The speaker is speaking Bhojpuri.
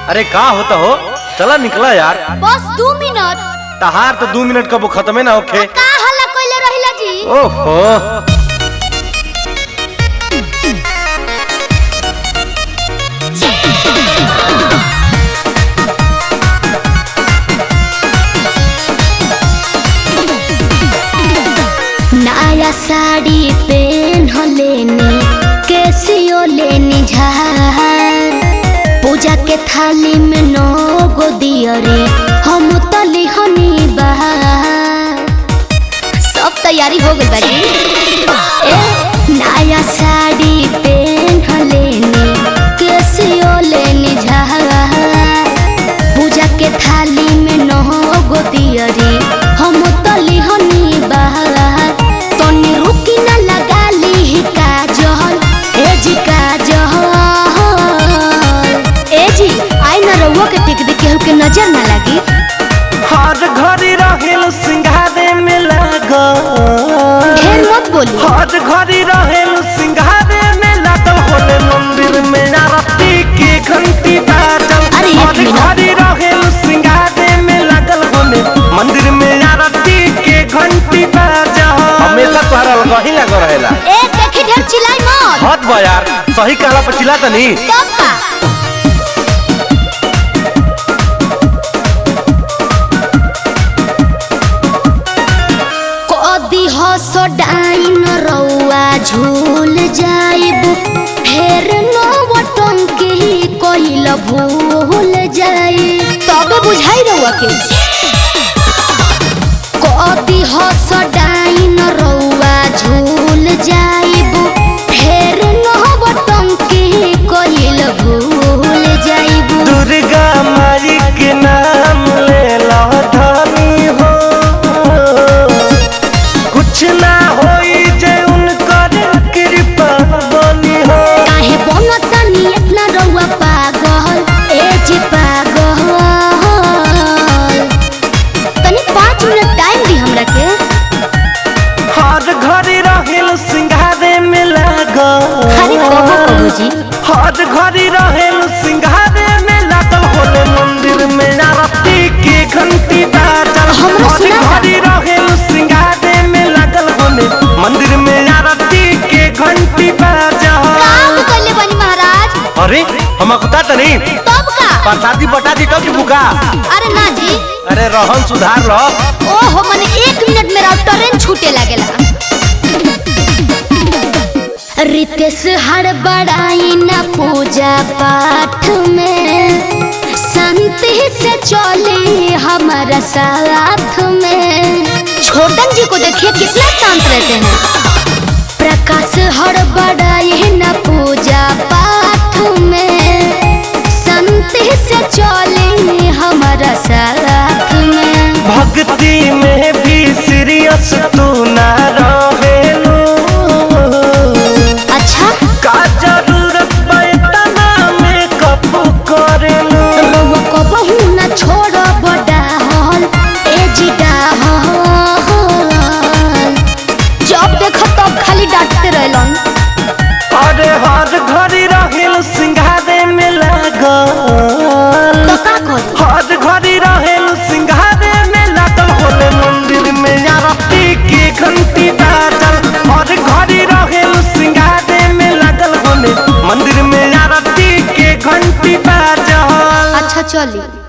अरे का होता हो चला निकला यार बस दू मिनट तहार तो दू मिनट कबो खत्मे ना होखे का हल्ला कोइले रहिला जी ओहो नया साड़ी पेन लेनी कैसियो लेनी झार पूजा के थाली में नौ गो दियरी हम तली हनी बहार सब तैयारी हो गई बाजी ए नया साड़ी पेन लेनी कैसियो लेनी झार पूजा के थाली में नौ गो दियरी हम तली हनी बहार तनी रुकी न लगा ली काजल ए जी काजल ए जी आई न रउआ के टिक दे केहू के नजर न लगी हर घड़ी रहेल सिंघारे में लागल ढेर मत बोली हर घड़ी रहेल सिंघारे में लागल होले मंदिर में आरती के घंटी बाजल अरे एक हर मिनट। घड़ी रहेल सिंघारे में लागल होले मंदिर में आरती के घंटी बाजल हमेशा तोहरा वही लागल रहेला ए देखी ढेर चिल्लाई मत हद बा यार सही कहला पर चिल्ला तनी तब का कदी हस डाइन रउआ झूल जाइब फेर नवटंकी कइल भूल जाई तब बुझाई रउआ के कदी हस डाइन रउआ झूल जाइब फेर नवटंकी कइल भूल जाइब दुर्गा माई के नाम ले लो धनी हो कुछ ना होई जे उनकर कृपा बनी हो काहे बनतनी इतना रउआ पागल ए जी पागल तनी पाँच मिनट टाइम दी हमरा के हर घड़ी रहेल सिंघारे में लागल अरे कहो कहो जी हर घड़ी रहेल सिंघारे में लागल होले मंदिर में आरती के घंटी बाजल हमरा हर सुना था। घड़ी रहेल सिंघारे में लागल होले मंदिर में आरती के घंटी बाजल काम कइले बनी महाराज अरे हम कुता तनी तब का प्रसादी बटा दी तो की बुका अरे ना जी अरे रहन सुधार लो ओहो मने एक मिनट मेरा ट्रेन छूटे लगेला रितेश हड़बड़ाई न पूजा पाठ में शांति से चले हमारा साथ में छोटन जी को देखिए कितना शांत रहते हैं प्रकाश हड़बड़ाई न पूजा पाठ में शांति से चले हमारा साथ में भक्ति में भी सीरियस तू ना रहेलू अच्छा का जरूरत पैतना में कप करेलू रउआ कबहू न छोड़ बड़ा हल ए जी हल जब देख तब खाली डांटते रहलन अरे हर घड़ी रहेल सिंघारे में लागल तो का करी हर घड़ी रहेल सिंघारे में लागल होले मंदिर में आरती के घंटी बाजल हर घड़ी रहेल सिंघारे में लागल होले मंदिर में आरती के घंटी बाजल अच्छा चली